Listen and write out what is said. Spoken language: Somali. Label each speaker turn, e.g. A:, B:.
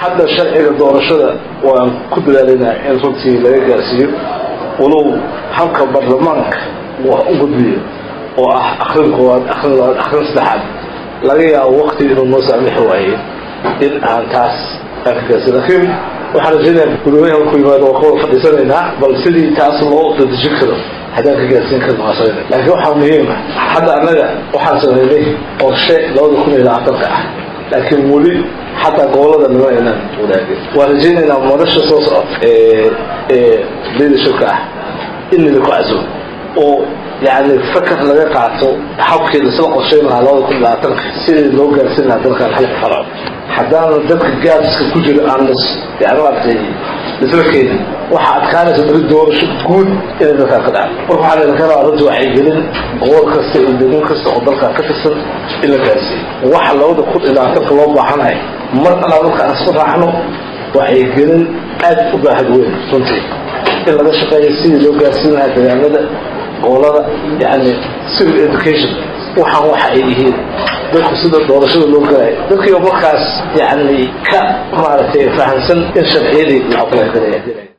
A: hadda sharciga doorashada waan ku dadaalinaa in runtii laga gaarsiiyo walow halka baarlamaanka wax u gudbiyo oo ah akrin koowaad akrin labaad akrin saddexaad laga yaabo wakti inuu noo saamixi waaye in aan taas aan ka gaarsiin laakiin waxaan rajaynayaa gudoomiyaha markuu yimaado waa kawada fadhiisanaynaa bal sidii taas loo dadejin karo haddaan ka gaarsiin karno waa samayna laakiin waxaa muhiima hadda annaga waxaan samaynay qorshe labada kun iyo labaatanka ah laakiin weli xataa gobolada nima aynaan wadaagin waan rajaynaynaa madasha soo socota ee ee leadershipka ah in nidinku casuum oo yani fakar laga qaato habkeeda sida qorshayn lahaa labada kun iyo labaatanka sidii loo gaarsiin lahaa dalkan halka farco haddaana dadka gaabska ku jira aan las yani maaragtay isla keenin waxaa adkaanaysa bari doorasho guud inay dalkaan ka dhacdo marka waxaa laydin ka rabaa runtii waxay gelin gobol kasta iyo degmo kasta oo dalkan ka tirsan in la gaarsiiyo waxa labada kun iyo labaatanka loo baahanahay mar allaa marka aan isku raacno waxay gelin aad u baahad weyn runtii in laga shaqeeyo sidii loo gaarsiin lahaa deegaanada gobolada yani civil education waxaan waxa ay yihiin dadku sida doorashada loo galayo dadkiiba markaas yani ka maaragtay fahamsan in sharciyadii la aqoon galaya